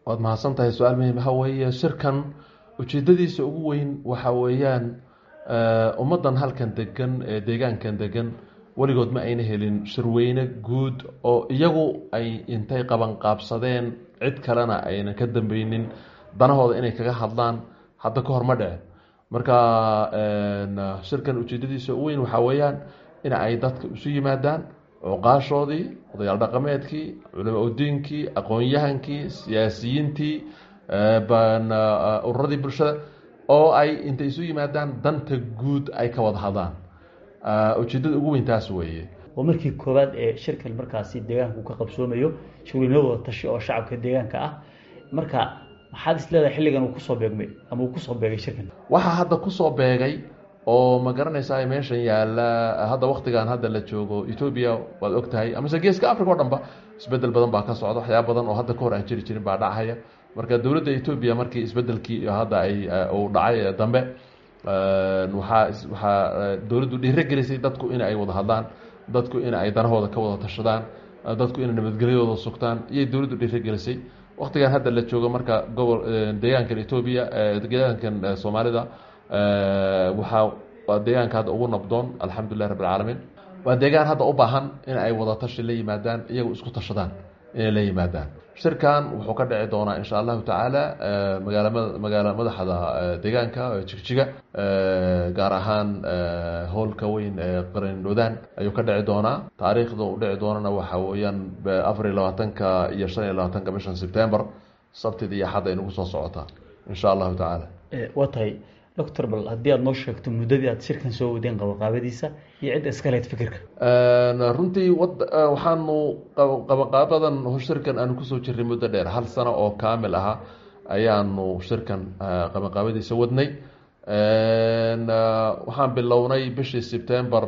waad mahadsan tahay su-aal muhim waxa weeye shirkan ujeedadiisa ugu weyn waxa weeyaan ummaddan halkan degan ee deegaankan degan weligood ma ayna helin shirweyne guud oo iyagu ay intay qabanqaabsadeen cid kalena ayna ka dambeynin danahooda inay kaga hadlaan hadda ka hor ma dhece marka shirkan ujeedadiisa ugu weyn waxaa weeyaan in ay dadka isu yimaadaan cuqaashoodii odayaal dhaqameedkii culama udiinkii aqoon-yahankii siyaasiyiintii ururadii bulshada oo ay intay isu yimaadaan danta guud ay ka wada hadlaan ujeedada ugu weyn taas weeye waa markii koowaad ee shirkan markaasi deegaanku ka qabsoomayo shirweyne wada tashi oo shacabka deegaanka ah marka maxaad is leedahay xilligan uu kusoo beegmay ama uu kusoo beegay shirkan waxaa hadda kusoo beegay oo ma garanaysaa meeshan yaalla hadda waktigan hadda la joogo etoobiya waad og tahay amase geeska africa o dhan ba isbedel badan baa ka socda waxyaaba badan oo hadda ka hor aan jiri jirin baa dhacaya marka dowladda etoobiya markii isbedelkii hadda ay uu dhacay dambe waxaa waxaa dowladdu dhiiro gelisay dadku in ay wada hadlaan dadku in ay danahooda ka wada tashadaan dadku inay nabadgelyadooda sugtaan iyay dowladdu dhiiro gelisay waktigan hadda la joogo marka gobol deegaankan etoobiya deegaankan soomaalida waxaa waa deegaanka hadda ugu nabdoon alxamdulilah rabb alcaalamiin waa deegaan hadda u baahan in ay wada tashi la yimaadaan iyagu isku tashadaan inay la yimaadaan shirkan wuxuu ka dhici doonaa insha allahu tacaala magaala magaala madaxda deegaanka jigjiga gaar ahaan howlka weyn ee qarindhodaan ayuu ka dhici doonaa taariikhda u dhici doonana waxa weeyaan afar iyo labaatanka iyo shan iyo labaatanka bishan september sabtida iyo axadda ay nagu soo socotaa insha allahu tacaala waa tahay doctor bal haddii aada noo sheegto muddadii aad shirkan soo wadeen qabaqaabadiisa iyo cidda iska lehed fikirka runtii waxaanu qabaqaabadan shirkan aanu kusoo jirnay muddo dheer hal sano oo kaamil ahaa ayaanu shirkan qabaqaabadiisa wadnay waxaan bilownay bishii september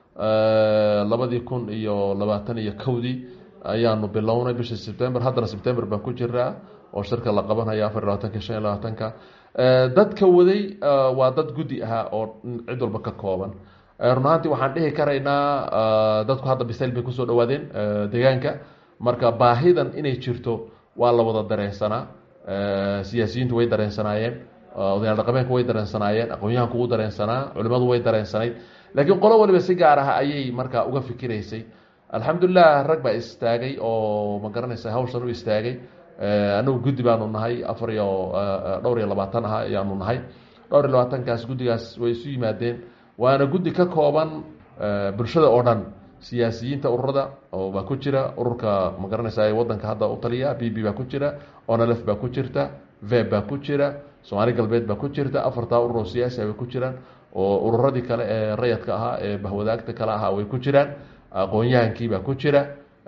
labadii kun iyo labaatan iyo kowdii ayaanu bilownay bishii september haddana september baan ku jiraa oo shirka la qabanaya afar iyo labaatanka shan iyo labaatanka dadka waday waa dad guddi ahaa oo cid walba ka kooban run ahaantii waxaan dhihi karaynaa dadku hadda bisayl bay kusoo dhawaadeen deegaanka marka baahidan inay jirto waa la wada dareensanaa siyaasiyiintu way dareensanaayeen odayaal dhaqameenku way dareensanaayeen aqoon-yahanku wuu dareensanaa culimadu way dareensanayd laakiin qolo waliba si gaar ah ayay marka uga fikiraysay alxamdulilah rag baa istaagay oo ma garanaysa hawshan u istaagay anagu guddi baanu nahay afar iyo dhowr iyo labaatan ah ayaanu nahay dhowr iyo labaatankaas guddigaas way isu yimaadeen waana guddi ka kooban bulshada oo dhan siyaasiyiinta ururada oo baa ku jira ururka ma garanaysa wadanka hadda u taliya b b baa ku jira onalef baa ku jirta veb baa ku jira soomaali galbeed baa ku jirta afartaa urur oo siyaasi bay ku jiraan oo ururadii kale ee rayadka ahaa ee bahwadaagta kale ahaa way ku jiraan aqoon-yahankii baa ku jira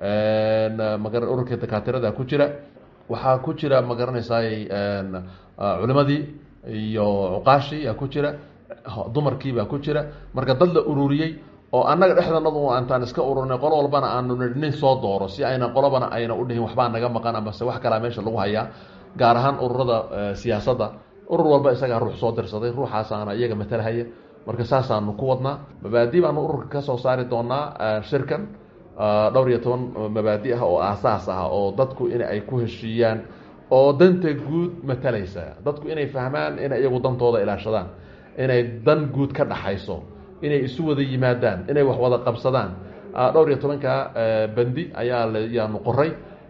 maga ururka dakaatirada ku jira waxaa ku jira ma garanaysaay culimadii iyo cuqaashii yaa ku jira dumarkii baa ku jira marka dad la ururiyey oo annaga dhexdanadu antaan iska ururnay qolo walbana aanu nin soo dooro si ayna qolobana ayna udhihin waxbaa naga maqan amase wax kalaa meesha lagu hayaa gaar ahaan ururada siyaasadda urur walba isagaa ruux soo dirsaday ruuxaasaana iyaga matalhaya marka saasaanu ku wadnaa mabaadi baanu ururka kasoo saari doonaa shirkan dhowr iyo toban mabaadi ah oo aasaas ah oo dadku in ay ku heshiiyaan oo danta guud matalaysa dadku inay fahmaan inay iyagu dantooda ilaashadaan inay dan guud ka dhaxayso inay isu wada yimaadaan inay wax wada qabsadaan dhowr iyo tobanka bandi ayaa yaanu qoray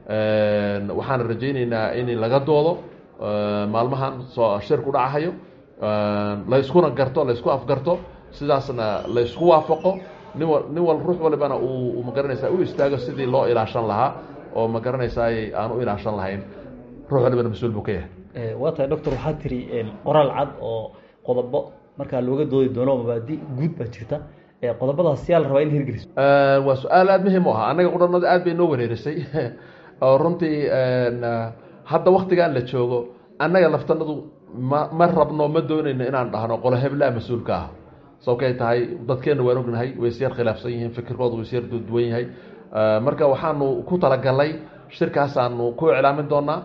waxaana rajayneynaa in laga doodo maalmahan soo shirku dhacahayo la iskuna garto la isku afgarto sidaasna la isku waafaqo nin wa nin wal ruux walibana uu magaranaysaa u istaago sidii loo ilaashan lahaa oo ma garanaysaay aan u ilaashan lahayn ruux walibana mas-uul buu ka yahay waa tahay doctor waxaa tiri qoraal cad oo qodobo markaa looga doodi doono mabaadi guud baa jirta qodobadaas yaa la rabaa in hirgeliso waa su-aal aada muhiim u ahaa annaga qudhanada aad bay noo wareerisay oo runtii hadda waktigan la joogo annaga laftanadu ma ma rabno ma doonayno inaan dhahno qolo heblaa mas-uulka ah sababkay tahay dadkeenna waan ognahay way isyar khilaafsan yihiin fikirkooda way isyar duwan yahay marka waxaanu ku talagalnay shirkaasaanu ku iclaamin doonaa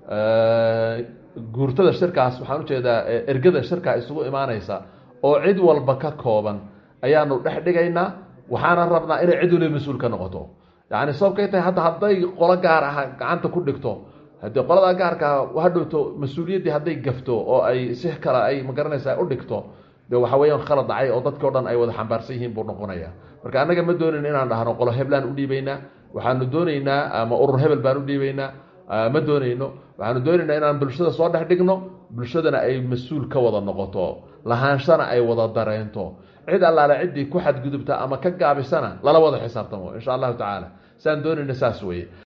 guurtada shirkaas waxaan ujeedaa ergada shirkaa isugu imaaneysa oo cid walba ka kooban ayaanu dhex dhigaynaa waxaana rabnaa inay cid waliba mas-uul ka noqoto yani sababkay tahay hadda hadday qolo gaar ah gacanta ku dhigto haddii qoladaa gaarkaa hadhowto mas-uuliyaddii hadday gafto oo ay si kale ay magaranaysa u dhigto de waxa weeyaan khalad dhacay oo dadkii o dhan ay wada xambaarsan yihiin buu noqonaya marka annaga ma doonayn inaan dhahno qolo heblaan u dhiibaynaa waxaanu doonaynaa ama urur hebel baan u dhiibaynaa ma doonayno waxaanu doonaynaa inaan bulshada soo dhex dhigno bulshadana ay mas-uul ka wada noqoto lahaanshana ay wada dareento cid allaale ciddii ku xadgudubta ama ka gaabisana lala wada xisaabtamo insha allahu tacaala saan doonayna saas weye